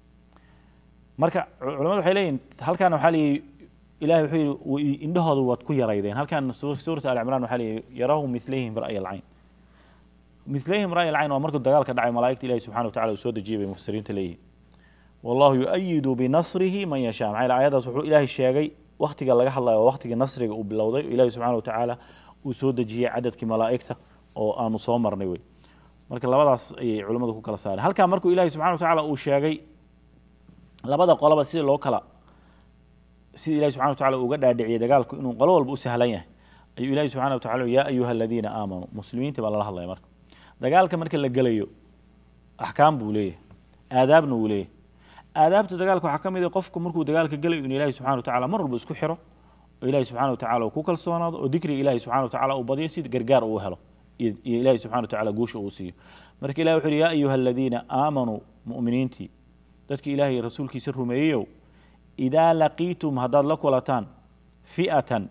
marka culamadu waxay leeyihin halkaana waxaa leeyihi ilahay wuxuu yihi indhahooda waad ku yaraydeen halkan suurata ali cimran waxaa leeyihi yarahum milayhim ra'ya alcayn milayhim ra'y alcayn waa markuu dagaalka dhacay malaa'igta ilahi subxana wa tacala uu soo dejiyay bay mufsiriinta leeyihin wallahu yu-ayidu binasrihi man yashaa maxaa yele ayadaas wuxuu ilaahay sheegay waktiga laga hadlayo waa waktigii nasriga uu bilowday ilahi subxana wa tacaala uu soo dejiyey cadadkii malaa'igta oo aanu soo marnay wey marka labadaas ayay culimmadu ku kala saareen halkaa markuu ilahi subxana wa tacaala uu sheegay labada qoloba sida loo kala sida ilahi subxana wa tacala uga dhaadhiciyay dagaalku inuu qolo walba u sahlan yahay ayuu ilahi subxana wa tacala yaa ayuha aladiina aamanuu muslimiinta baa lala hadlaya marka dagaalka marka la gelayo axkaam buu leeyahay aadaabna wuu leeyahay aadaabta dagaalka waxaa ka mid ah qofku markuu dagaalka gelayo in ilahi subxana wa tacala mar walba isku xiro oo ilahi subxana wa tacala uu ku kalsoonaado oo dikriga ilahi subxana wa tacala uu badiyo si gargaar uu helo iyo ilahi subxana wa tacala guusha uu siiyo marka ilahi wuxu uhi yaa ayuha aladiina aamanuu mu'miniintii dadka ilahay rasuulkiisa rumeeyeyow idaa laqiitum haddaad la kulataan fi'atan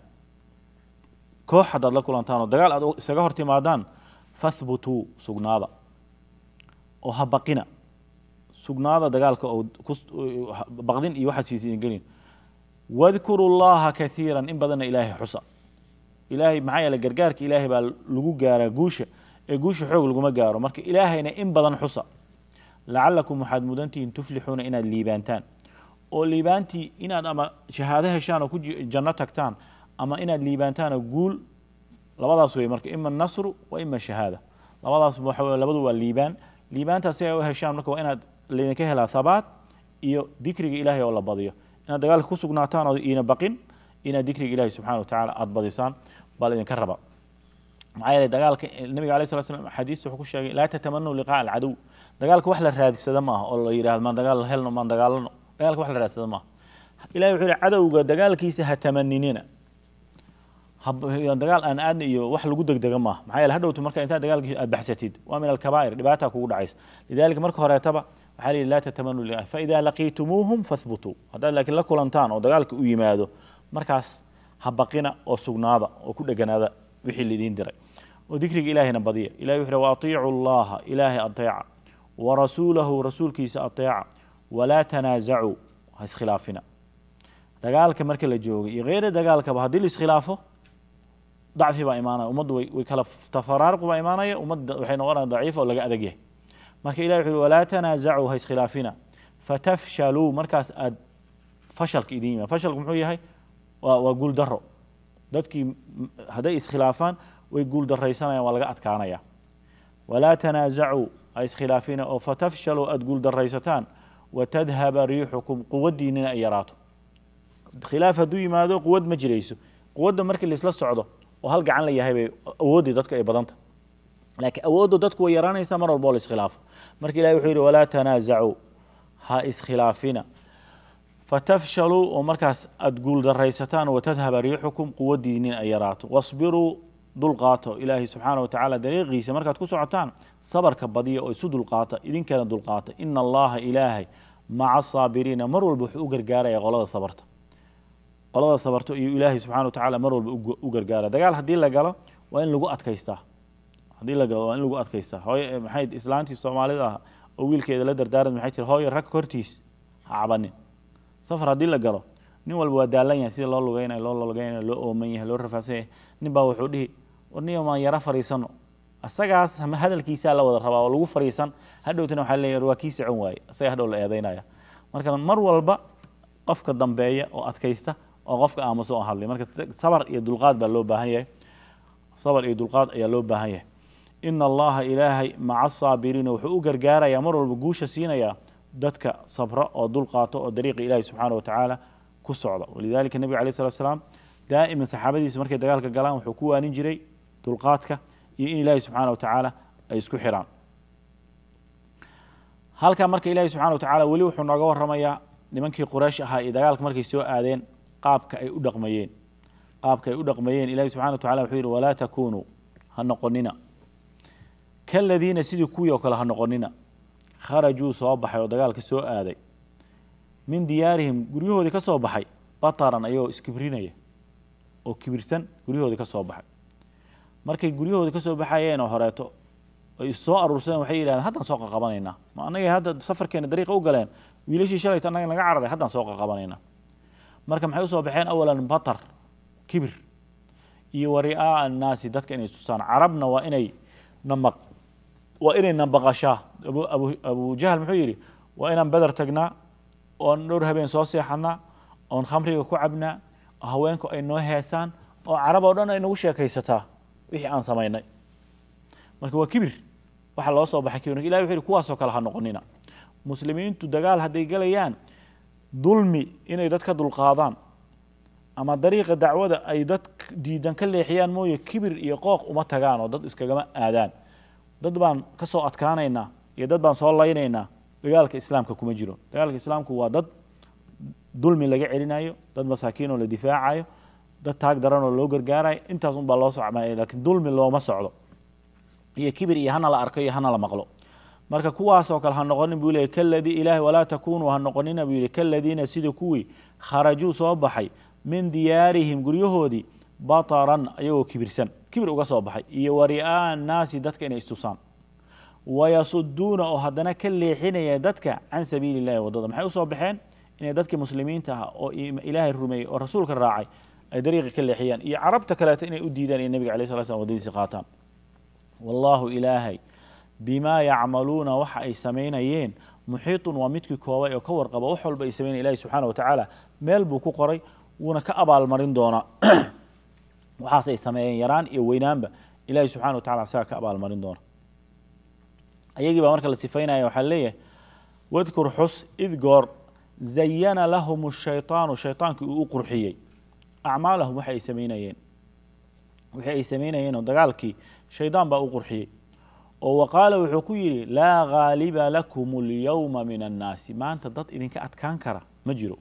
koox haddaad la kulantaan oo dagaal aad isaga hor timaadaan fahbutuu sugnaada oo ha baqina sugnaada dagaalka oo baqdin iyo waxaas fiisa idin gelin wadkuru llaha kaiira in badanna ilaahay xusa ilaahay maxaa yeele gargaarka ilaahay baa lagu gaaraa guusha ee guusha xoog laguma gaaro marka ilaahayna in badan xusa lacalakum waxaad mudantihiin tuflixuuna inaad liibaantaan oo liibaantii inaad ama shahaado heshaan oo ku janno tagtaan ama inaad liibaantaan oo guul labadaas wey marka ima nasru wa ima shahaada labadaas labadu waa liibaan liibaantaas si ay u heshaan marka waa inaad laydinka helaa habaat iyo dikriga ilahay oo la badiyo inaad dagaalka ku sugnaataan oo iina baqin inaad dikriga ilahi subxana wa tacala aada badisaan baa laydinka raba maxaa yeele dagaalka nabiga alay sala slam xadiista wuxuu ku sheegay laa tatamanuu liqaa alcadow dagaalka wax la raadsada maaha oo la yidhahdo maan dagaal helno maan dagaalano dagaalka wax la raadsada maaha ilahi wuxuu yihi cadowga dagaalkiisa ha tamaninina dagaal aan aadna iyo wax lagu degdega maaha maxaa yeele hadhowtu marka intaad dagaalkii aad baxsatid waa min alkabaa'ir dhibaata kugu dhacaysa lidalika marka horeetaba waxaa lihi laa tatamanuu liqaa faida laqiitumuuhum fahbutuu haddaad laakiin la kulantaan oo dagaalka u yimaado markaas ha baqina oo sugnaada oo ku dheganaada wixii lidiin diray oo dikriga ilaahayna badiya ilahi wuxu uhi waatiicu allaha ilaahay ateeca warasuulahu rasuulkiisa ateeca walaa tanaazacuu ha iskhilaafina dagaalka marka la joogay iyo keyra dagaalkaba haddii la iskhilaafo dacfi baa imaanaya ummaddu way way kala tafaraaruq baa imaanaya ummadda waxay noqonaya daciifa oo laga adag yahay marka ilahi wuxu uhi walaa tanaazacuu ha iskhilaafina fatafshaluu markaas aad fashalka idin yimaad fashalku muxuu yahay waa waa guul daro dadkii hadday iskhilaafaan way guul daraysanayaan waa laga adkaanaya walaa tanaazacuu ha iskhilaafina oo fatafshaluu aada guul daraysataan watadhaba riixukum quwaddiinina ay yaraato khilaaf hadduu yimaado quwad ma jirayso quwadda markii laisla socdo oo hal gacan la yahay bay awooddii dadka ay badanta laakiin awoodda dadku way yaraanaysaa mar walba oo la iskhilaafo marka ilahi wuxuu yidhi walaa tanaasacuu ha iskhilaafina fatafshaluu oo markaas aada guuldaraysataan watadhaba riixukum quwaddiinin ay yaraato wasbiruu dulqaato ilaahay subxaana watacaala dariiqiisa markaad ku socotaan sabarka badiya oo isu dulqaata idinkeena dulqaata ina allaha ilaahay maca asaabiriina mar walba wuxuu u gargaaraya qolada sabarta qolada sabarto iyo ilaahay subxana watacaala mar walba u gargaara dagaal haddii la galo waa in lagu adkaystaa haddii la galo waa in lagu adkaystaa hooye maxay islaantii soomaalida ah oo wiilkeeda la dardaaran maxay tiri hooye rag hortiis ha cabanin safar haddii la galo nin walba waa daalan yahay sida loo lugeynayo loo lugeynayo loo ooman yahay loo rafaadsan yahay nin baa wuxuu dhihi warniyo maan yaro fariisano asagaas hadalkiisaa la wada rabaa oo lagu fariisan hadhowtana waxaa leeyahay waa kii socon waaye asaga hadhow la eedeynaya marka mar walba qofka dambeeya oo adkaysta oo qofka aamuso oo hadlay marka sabar iyo dulqaad baa loo baahan yahay sabar iyo dulqaad ayaa loo baahan yahay ina allaha ilaahay maca asaabiriina wuxuu u gargaarayaa mar walba guusha siinayaa dadka sabra oo dulqaato oo dariiqa ilaahi subxaana watacaala ku socda walidalika nebiga alay slat slaam daa'iman saxaabadiisa markay dagaalka galaan wuxuu ku waanin jiray dulqaadka iyo in ilaahi subxaana watacaala ay isku xiraan halkaa marka ilaahi subxana watacaala weli wuxuu nooga waramayaa nimankii quraysh ahaa iyo dagaalka markay soo aadeen qaabka ay u dhaqmayeen qaabka ay u dhaqmayeen ilahi subxana watacala wuxuu yidhi walaa takunuu ha noqonina kaladiina sidii kuwii oo kale ha noqonina kharajuu soo baxay oo dagaalka soo aaday min diyaarihim guryahoodii ka soo baxay bataran ayagoo iskibrinaya oo kibirsan guryahoodii ka soo baxay markay guryahoodii kasoo baxayeen oo horeeto ay issoo aruursadeen waxay yidhahdeen haddaan soo qaqabanaynaa ma annagay hadda safarkeena dariiqa u galeen wiilashii shalayto annaga naga cararay haddaan soo qaqabanaynaa marka maxay usoo baxeen awalan batar kibir iyo wa ri'aa'a annaasi dadka inay tusaan carabna waa inay namaq waa inay nabaqashaa abu abu abu jahl muxuu yidhi waa inaan beder tagnaa oon dhowr habeen soo seexanaa oon khamriga ku cabnaa oo haweenku ay noo heesaan oo carab oo dhan ay nagu sheekaysataa wixii aan samaynay marka waa kibir waxa loo soo baxay kibir ilahi wuxu yhi kuwaasoo kale ha noqonina muslimiintu dagaal hadday galayaan dulmi inay dad ka dulqaadaan ama dariiqa dacwada ay dad diidan ka leexiyaan mooye kibir iyo qooq uma tagaan oo dad iskagama aadaan dad baan ka soo adkaanaynaa iyo dad baan soo laynaynaa dagaalka islaamka kuma jiro dagaalka islaamku waa dad dulmi laga celinayo dad masaakiin oo la difaacayo dad taag daran oo loo gargaarayo intaas un baa loo socmaya lakiin dulmi looma socdo iyo kibir iyo hana la arko iyo hana la maqlo marka kuwaasoo kale ha noqonin buu leeyay kaladii ilaahi walaa takunuu ha noqonina buu yihi kaladiina sida kuwii kharajuu soo baxay min diyaarihim guryahoodii bataran ayagoo kibirsan kibir uga soo baxay iyo wa ri'aa'a annaasi dadka inay istusaan wayasuduuna oo haddana ka leexinaya dadka can sabiili illahi waddada maxay usoo baxeen inay dadkii muslimiinta ah oo ilaahay rumeeyey oo rasuulka raacay ay dariiqi ka leexiyaan iyo carabta kaleeto inay u diidaan inay nebiga alay sala slam waddadiisi qaataan wallaahu ilaahay bimaa yacmaluuna waxa ay samaynayeen muxiitun waa midkii koobay oo ka warqaba wax walba ay samaynayen ilahi subxaana wa tacaala meel buu ku qoray wuuna ka abaalmarin doonaa waxaas ay sameeyeen yaraan iyo weynaanba ilahi subxana wa tacala asaga ka abaalmarin doona ayagii baa marka la sifaynaya waxaa leeyahay wadkur xus id goor zayana lahum shayطaanu shayطaankii uu u qurxiyey acmaalahum waxa ay samaynayeen wixii ay samaynayeen oo dagaalkii shaydaan baa u qurxiyey oo wa qaala wuxuu ku yidhi laa ghaaliba lakum اlyowma min annaasi maanta dad idinka adkaan kara ma jiro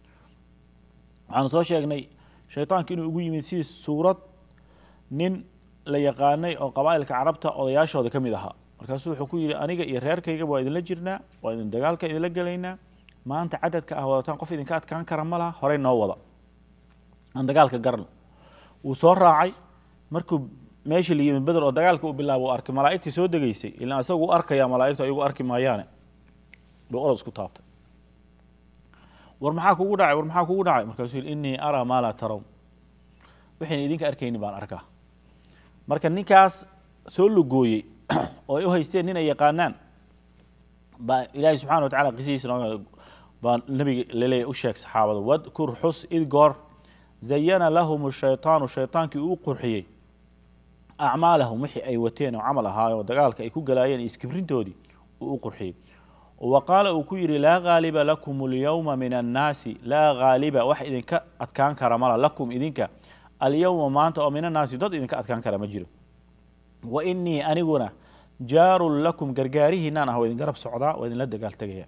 waxaanu soo sheegnay shayطaanki inuu ugu yimid sidii suurad nin la yaqaanay oo qabaa'ilka carabta odayaashooda ka mid ahaa markaasuu wuxuu ku yidhi aniga iyo reerkayga waa idinla jirnaa waa idin dagaalka idinla gelaynaa maanta cadadka ah wadataan qof idinka adkaan kara ma laha horey noo wada aan dagaalka garno wuu soo raacay markuu meeshii la yimid beder oo dagaalka uu bilaabo u arkay malaa'igtii soo degeysay ilaan isagu u arkaya malaa'igtu ayagu arki maayaane buu orod isku taabtay war maxaa kugu dhacay war maxaa kugu dhacay markaasuu yidhi innii araa maa laa tarown waxayna idinka arkaynin baan arkaa marka ninkaas soo lugooyey oo ay u haysteen nin ay yaqaanaan baa ilaahay subxana wa tacala qisihiisa noo baa nabiga laleeyahy u sheeg saxaabada wadkur xus id goor zayana lahum shayطaanu shayطaankii uu qurxiyey acmaalahum wixii ay wateen oo camal ahaayo dagaalka ay ku galaayeen iyo iskibrintoodii uu u qurxiyey wa qaala uu ku yidhi laa ghaaliba lakum اlyowma min annaasi laa ghaaliba wax idinka adkaan kara mala lakum idinka alyowma maanta oo min annaasi dad idinka adkaan kara ma jiro wa inii aniguna jaarun lakum gargaarihiinaan ah waa idin garab socdaa waa idinla dagaal tegaya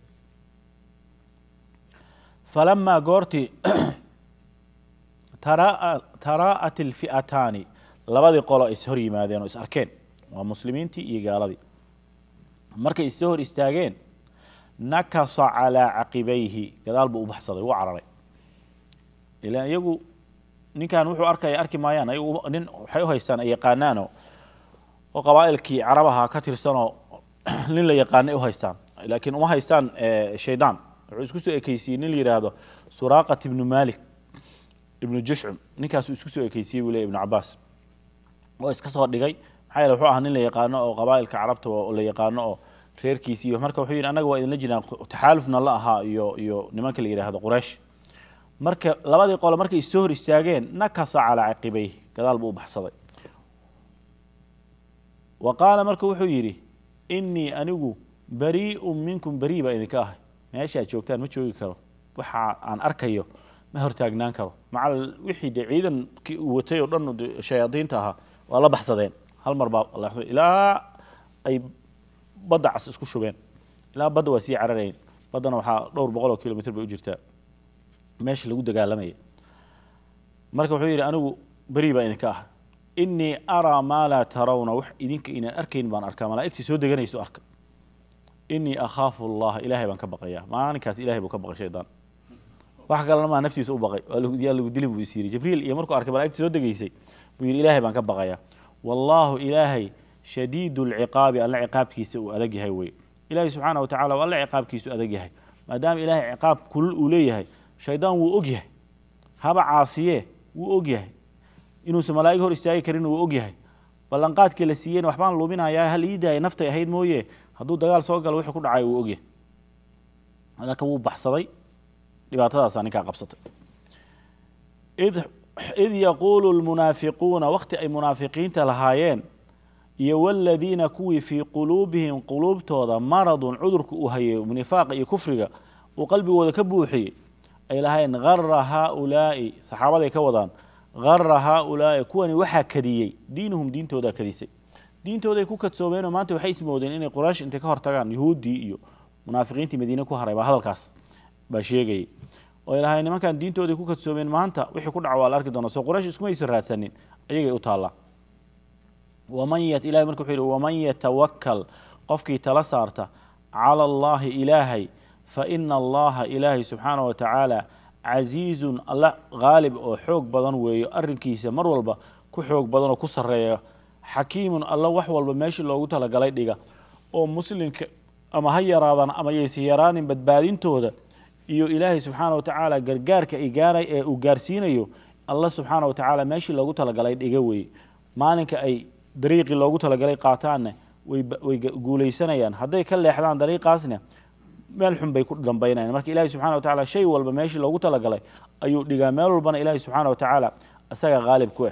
falamaa goortii taraa'at ilfi'ataani labadii qolo is hor yimaadeen oo is arkeen waa muslimiintii iyo gaaladii markay issoo hor istaageen nakasa calaa caqibayhi gadaal buu u baxsaday wuu cararay ilaan iyagu ninkan wuxuu arkaya arki maayaan ayagu nin waxay u haystaan ay yaqaanaanoo oo qabaa'ilkii carabaha ka tirsanoo nin la yaqaanay u haystaan laakiin uma haystaan shaydaan wuxuu isku soo ekeysiyey nin la yidhaahdo suraaqat ibnu malik ibnu jushcum ninkaasuu isku soo ekeysiyey buu ley ibnu cabaas oo iska soo dhigay maxaa yeele wuxuu ahaa nin la yaqaano oo qabaa'ilka carabta oo la yaqaano oo reerkiisi iyo marka wuxuu yidhi annaga waa idinla jiraan taxaalufna la ahaa iyo iyo nimanka la yidhaahdo quraysh marka labadii qole markay issoo hor istaageen nakasa calaa caqibayh gadaal buu u baxsaday wa qaala marka wuxuu yidhi innii anigu barii'un minkum berii baa idinka ahay meeshaad joogtaan ma joogi karo waxa aan arkayo ma hortaagnaan karo maca wixii de ciidankii uu watay oo dhan shayaadiinta ahaa waa la baxsadeen hal mar baa ilaa ay badda cas isku shubeen ilaa badda waa sii cararayn baddana waxaa dhowr boqol oo kilomitr bay u jirtaa meesha lagu dagaalamaya marka wuxuu yidhi anigu berii baa idinka ah innii araa maa laa tarawna wax idinka inaan arkayn baan arkaa malaa'igtii soo deganayso arka innii akhaafu allaha ilaahay baan ka baqayaa maalinkaas ilahay buu ka baqay shaydaan wax kalena maa naftiisa u baqay yaa lagu dili buu is yidhi jibriil iyo markuu arkay malaigtii soo degaysay buu yidhi ilaahay baan ka baqayaa wallaahu ilaahay shadiidu lciqaabi alla ciqaabkiisa uu adag yahay wey ilaahay subxaana wa tacala alla ciqaabkiisu adag yahay maadaama ilaahay ciqaab kulul uu leeyahay shaydaan wuu og yahay haba caasiye wuu og yahay inuusan malaa'ig hor istaagi karin wuu og yahay ballanqaadkii la siiyeyna waxbaan luminayaa hal ii daaya naftay ahayd mooye hadduu dagaal soo galo wixii ku dhacay wuu og yahay marka wuu baxsaday dhibaatadaasaa ninkaa qabsatay id yaquulu lmunaafiquuna wakti ay munaafiqiinta lahaayeen iyo waladiina kuwii fii quluubihim quluubtooda maradun cudurka uu hayay nifaaqa iyo kufriga uu qalbigooda ka buuxiyey ay lahayn gara haaulaa'i saxaabaday ka wadaan gara haaulaa'i kuwani waxaa kadiyey diinuhum diintoodaa kadisay diintooday ku kadsoomeenoo maanta waxay ismoodeen inay quraysh intay ka hortagaan yuhuuddii iyo munaafiqiintii madiine ku haray baa hadalkaas baa sheegayay oy lahayn nimankan diintooday ku kadsoomeen maanta wixii ku dhaca waa la arki doona soo quraysh iskumaysan raadsanin ayagay u taallaa waman ilahay marka wuxuu yidhi waman yatawakal qofkii tala saarta cala allaahi ilaahay fa ina allaha ilaahay subxaana wa tacaala casiizun alla haalib oo xoog badan weeyo arrinkiisa mar walba ku xoog badan oo ku sarreeya xakiimun alla wax walba meeshii loogu talagalay dhiga oo muslimka ama ha yaraadan ama yaysa yaraanin badbaadintooda iyo ilaahay subxaana wa tacaala gargaarka ay gaaray ee uu gaarsiinayo alla subxaana wa tacaala meeshii loogu talagalay dhiga weeye maalinka ay dariiqii loogu talagalay qaataanna way guulaysanayaan hadday ka leexdaan dariiqaasna meel xun bay ku dambaynayan marka ilahi subxana wa tacala shay walba meeshii loogu talagalay ayuu dhigaa meel walbana ilaahi subxaana wa tacaala isaga haalib ku ah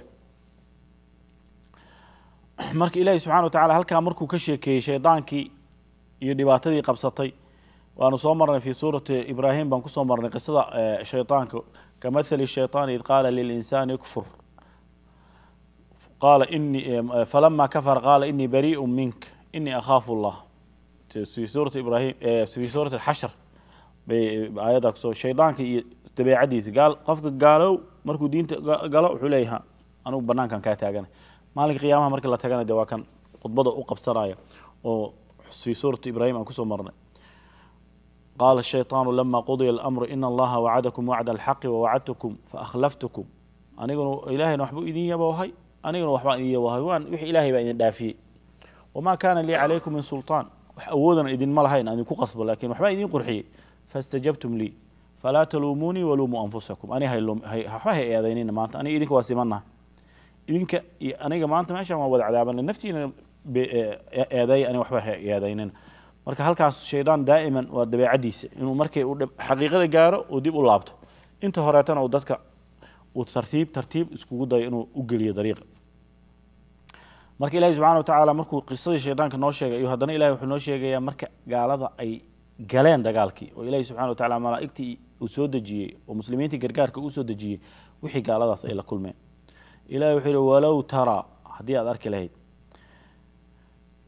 marka ilaahi subxana wa tacala halkaa markuu ka sheekeeyey shaydaankii iyo dhibaatadii qabsatay waanu soo marnay fi suurati ibraahim baan kusoo marnay qisada shaydaanka kamahali shayطaani id qaala lilinsaani kfur qaala inii falama kafara qaala inii bariiءu mink inii akhaafu اllah fi suurati ibrahim fi suurati xashr bay aayaddaa kusoo shaydaanka iyo dabeecadiisa gaal qofka gaalow markuu diinta galo wuxuu leeyaha anugu banaankan kaa taagana maalinka qiyaamaha markii la tagana de waa kan khudbada u qabsanaya oo fi suurati ibrahim aan kusoo marnay qaala الshayطaanu lama qudiya اlamru ina allaha wacadakum wacda alxaqi wawacadtukum faakhlaftukum aniguna ilahayna waxbuu idin yaboohay aniguna waxbaan idin yaboohay waan wixii ilahay baa idin dhaafiyey wamaa kaana lii calaykum min sulطaan wax awoodana idinma lahayn aan idinku qasbo lakin waxbaa idin qurxiyey faاstajabtum lii falaa taluumuunii waluumuu anfusakum ani waxba hay eedaynina maanta aniga idinka waa simanaha idinka iyo aniga maanta meeshan waa wada cadaabana naftiina eedeey aniga waxba hay eedaynina marka halkaas shaydaan daa'iman waa dabeecadiisa inuu markay uu xaqiiqada gaaro uu dib u laabto inta horeetana uu dadka uu tartiib tartiib iskugu dayo inuu u geliyo dariiqa marka ilahi subxana wa tacaala markuu qisadii shaydaanka noo sheegay iyo haddana ilahi wuxuu noo sheegayaa marka gaalada ay galeen dagaalkii oo ilahi subxana wa tacala malaa'igtii uu soo dejiyey oo muslimiintii gargaarka uu soo dejiyey wixii gaaladaas ay la kulmeen ilahi wuxuu yihi walow taraa haddii aad arki lahayd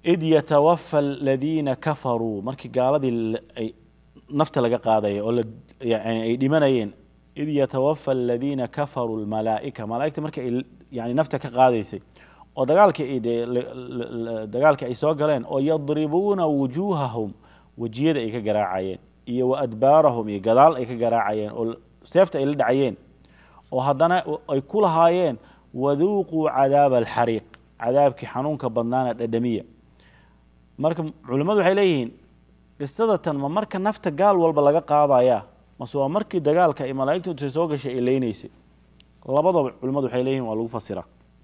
id yatawafa aladiina kafaruu markii gaaladii ay nafta laga qaadaya oo yani ay dhimanayeen id yatawafa aladiina kafaruu lmalaa'ika malaa'igta markii ay yani nafta ka qaadaysay oo dagaalkii dee dagaalkii ay soo galeen oo yadribuuna wujuuhahum wejiyada ay ka garaacayeen iyo wa adbaarahum iyo gadaal ay ka garaacayeen oo seefta ay la dhacayeen oo haddana ay ku lahaayeen waduuquu cadaaba alxariiq cadaabkii xanuunka badnaana dhadhamiya marka culimmadu waxay leeyihiin qisadatan ma marka nafta gaal walba laga qaadaya mase waa markii dagaalka ay malaa'igtu intay soo gashay ay leynaysay labadaba culimmadu waxay leeyihin waa lagu fasiraa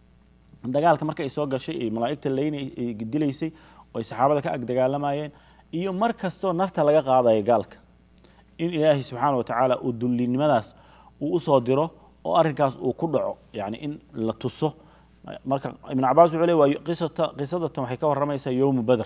dagaalka marka ay soo gashay ay malaa'igta leyn dilaysay oo ay saxaabada ka ag dagaalamayeen iyo mar kastoo nafta laga qaadaya gaalka in ilaahay subxaana wa tacaala uu dullinimadaas uu usoo diro oo arrinkaas uu ku dhaco yani in la tuso marka ibn cabaas wuxuu le waa qisadatan waxay ka warramaysaa yowmu beder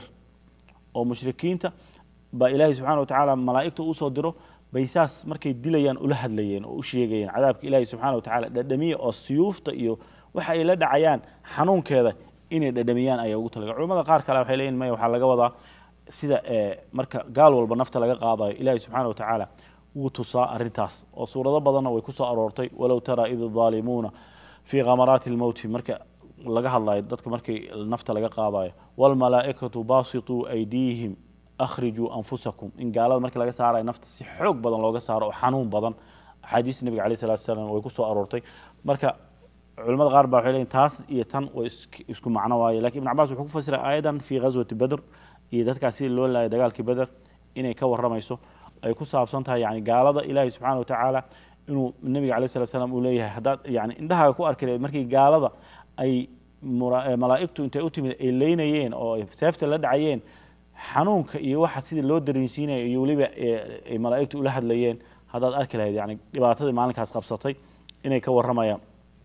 oo mushrikiinta baa ilaahay subxana wa tacaala malaa'igta usoo diro bay saas markay dilayaan ula hadlayeen oo u sheegayeen cadaabka ilaahay subxana wa tacala dhadhamiya oo siyuufta iyo waxa ay la dhacayaan xanuunkeeda inay dhadhamiyaan ayaa ugu talaga culamada qaar kale waxay leeyihin maya waxaa laga wadaa sida marka gaal walba nafta laga qaadayo ilaahay subxana wa tacaala wuu tusaa arrintaas oo suurado badanna way ku soo aroortay walow taraa id daalimuuna fii khamaraati lmowti marka laga hadlayo dadka markii nafta laga qaadayo waalmalaa'ikatu baasituu aydiihim akhrijuu anfusakum in gaalada markii laga saarayo nafta si xoog badan looga saaro oo xanuun badan axaadiista nebiga alayh salatu salaam way ku soo aroortay marka culamada qaar baa waxay leeyihin taas iyo tan way isku macno waaye lakin ibn cabas wuxuu ku fasiray aayadan fii ghaswati beder iyo dadkaas sida loo laayay dagaalkii beder inay ka warramayso ay ku saabsan tahay yani gaalada ilaahay subxana wa tacaala inuu nebiga alayh salat slam uu leeyahay haddaad yani indhahaaga ku arki lahayd markii gaalada ay malaa'igtu intay u timid ay leynayeen oo ay seefta la dhacayeen xanuunka iyo waxa sidii loo dareensiinaya iyo weliba ay malaa'igtu ula hadlayeen haddaad arki lahayd yani dhibaatadii maalinkaas qabsatay inay ka warramayaan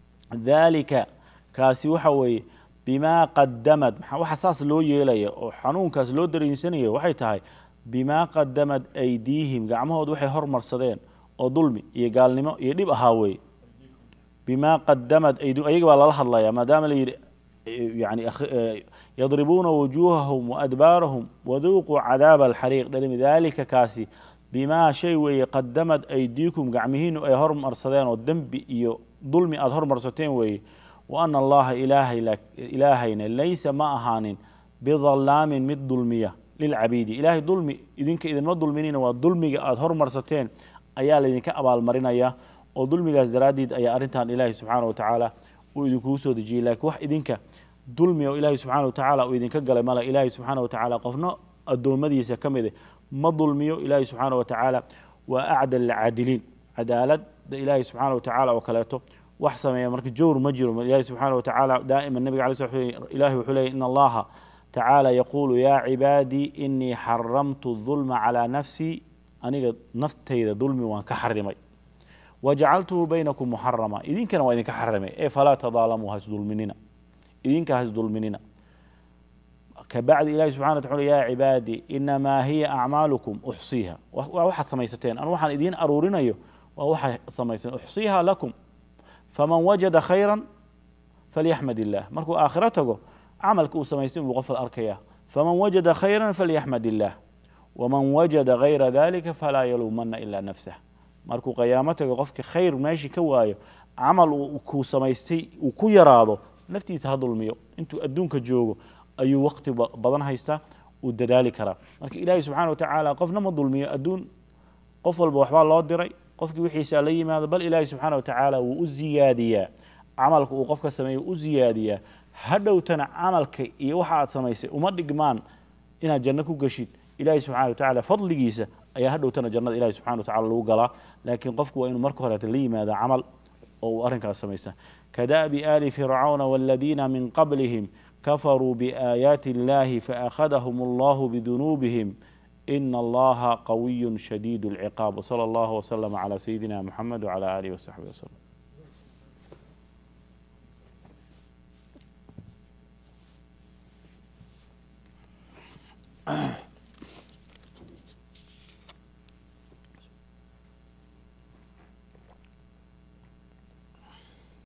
dalika kaasi waxa weeye bimaa qadamad waxa saas loo yeelaya oo xanuunkaas loo dareensanaya waxay tahay bimaa qadamad aydiihim gacmahood waxay hormarsadeen oo dulmi iyo gaalnimo iyo dhib ahaa weeye bimaa qadamad aydi ayaga baa lala hadlaya maadaama la yidhi yani yadribuuna wujuuhahum waadbaarahum waduuquu cadaaba alxariiq dhalimi dalika kaasi bimaa shay weeye qadamad aydiikum gacmihiinu ay hormarsadeen oo dembi iyo dulmi aada hormarsateen weeye wa ana allaha ilaahayna laysa ma ahaanin bidalaamin mid dulmiya lilcabiidi ilaahay dulmi idinka idinma dulminina waa dulmiga aada hormarsateen ayaa laydinka abaalmarinaya oo dulmigaas daraaddeed ayaa arrintan ilaahay subxaana wa tacaala uu idinkugu soo dejiyey laakiin wax idinka dulmi oo ilaahay subxaana wa tacaala uu idinka galay male ilaahay subxaana wa tacaala qofna addoommadiisa ka mide ma dulmiyo ilaahay subxaana wa tacaala waa acdal alcaadiliin cadaaladda ilaahay subxaana wa tacaala oo kaleeto wax sameeya marka jowr ma jiro ilaahay subxaana wa tacaala daa'ima nabiga alay sl ilahi wuxuu leeyay in allaha tacaala yaquulu yaa cibaadii inii xaramtu dulma calaa nafsii aniga naftayda dulmi waan ka xarimay wajacaltuhu baynakum muxarama idinkana waa idinka xarimay ee falaa tadaalamuu hasdulminina idinka hasdulminina kabacdi ilahi subxana wa tacala yaa cibaadii inamaa hiya acmaalukum uxsiiha waa waxaad samaysateen anu waxaan idiin aruurinayo waa waxaad samaysateen uxsiiha lakum faman wajada khayra falyaxmad illah markuu aakhiro tago camalka uu samaystay buu qofal arkaya faman wajada khayra falyaxmad illah waman wajada gayra dalika falaa yaluumana ilaa nafsah markuu qiyaamo tago qofkii khayr meeshii ka waayo camal kuu samaystay uu ku yaraado naftiisa ha dulmiyo intuu adduunka joogo ayuu waqti badan haystaa uu dadaali karaa marka ilaahay subxana wa tacaala qofna ma dulmiyo adduun qof walba waxbaa loo diray qofkii wixiisa la yimaado bal ilaahay subxaana wa tacaala wuu u ziyaadiyaa camalka uu qofka sameeyo u ziyaadiyaa hadhowtana camalka iyo waxa aad samaysay uma dhigmaan inaad janno ku geshid ilahi subxana wa tacala fadligiisa ayaa hadhowtana jannada ilahi subxana wa tacala lagu galaa laakiin qofku waa inuu marka horeeta la yimaada camal oo uu arrinkaas samaysta kada'bi aali fircawna waladiina min qablihim kafaruu biaayaati illahi faakhadahum allahu bidunuubihim ina allaha qawiyu shadiid اlciqaab wsala allahu wslama cala sayidina muxamed wcala alihi wasaxbihi waslem